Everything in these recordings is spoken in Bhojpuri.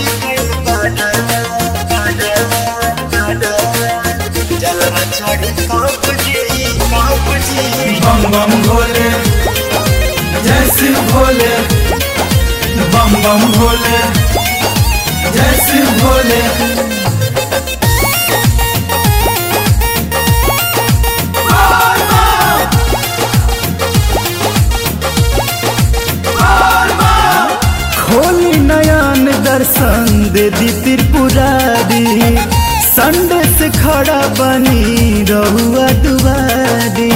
बम बम भोले जय शिव भोले बम बम भोले जय शिव भोले खोली नयन दर्शन दे दी त्रिपुरारी संडे से खड़ा बनी रहुआ दुआरी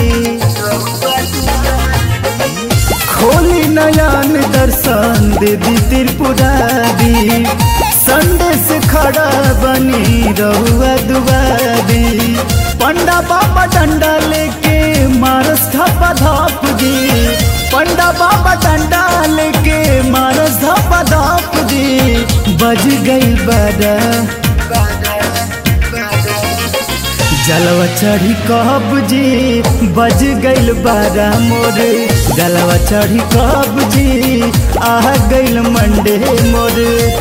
खोली नयन दर्शन दे दी त्रिपुरारी संडे से खड़ा बनी रहुआ दुआरी पंडा बाबा डंडा लेके मारस धपा धप जी पंडा बाबा डंडा लेके मारस धपा धप जी बज गई बड़ा जलवा चढ़ी कब जी बज गइल बारा मोर जलवा चढ़ी कब जी आ गइल मंडे मोर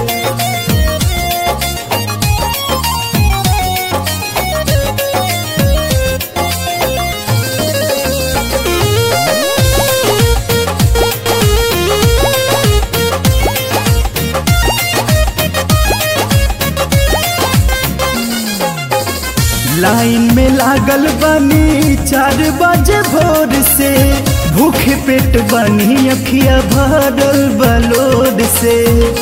लाइन में लागल बनी चार बजे भोर से भूखे पेट बनी अखिया भरल बलोर से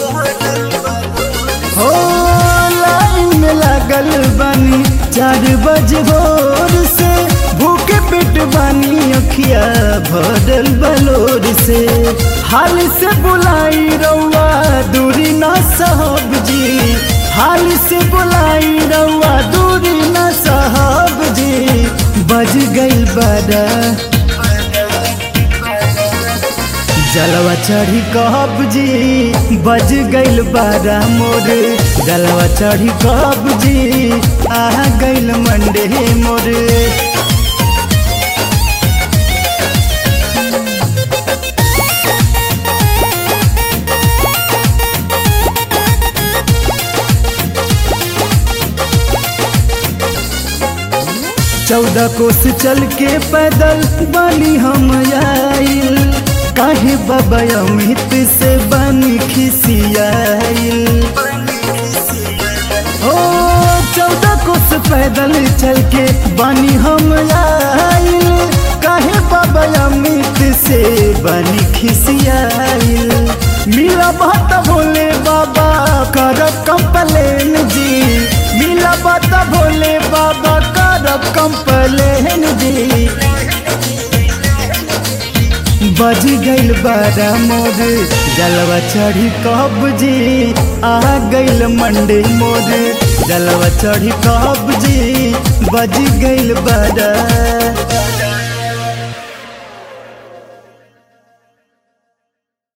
हो लाइन में लागल बनी चार बजे भोर से भूखे पेट बनी अखिया भरल बलोर से हाल से बुलाई रउआ दूरी न साहब जी हाल से बुलाई रउआ दूरी न साहब जी बज गई बड़ा जलवा चढ़ी कब जी बज गइल बारा मोर जलवा चढ़ी कब जी आ गइल मंडे मोर चौदह कोस चल के पैदल बनी हम आइल काहे बाबा अमित से बनी खिसियाइल ओ चौदह कोस पैदल चल के बनी हम आइल काहे बाबा अमित से बनी खिसियाइल मिला बात भोले बाबा करब कंपलेन जी मिला बात भोले बाबा करब कंपलेन जी बज गइल बारा मोर जलवा चढ़ी कब जी आ गइल मंडे मोर जलवा चढ़ी कब जी बज गइल बारा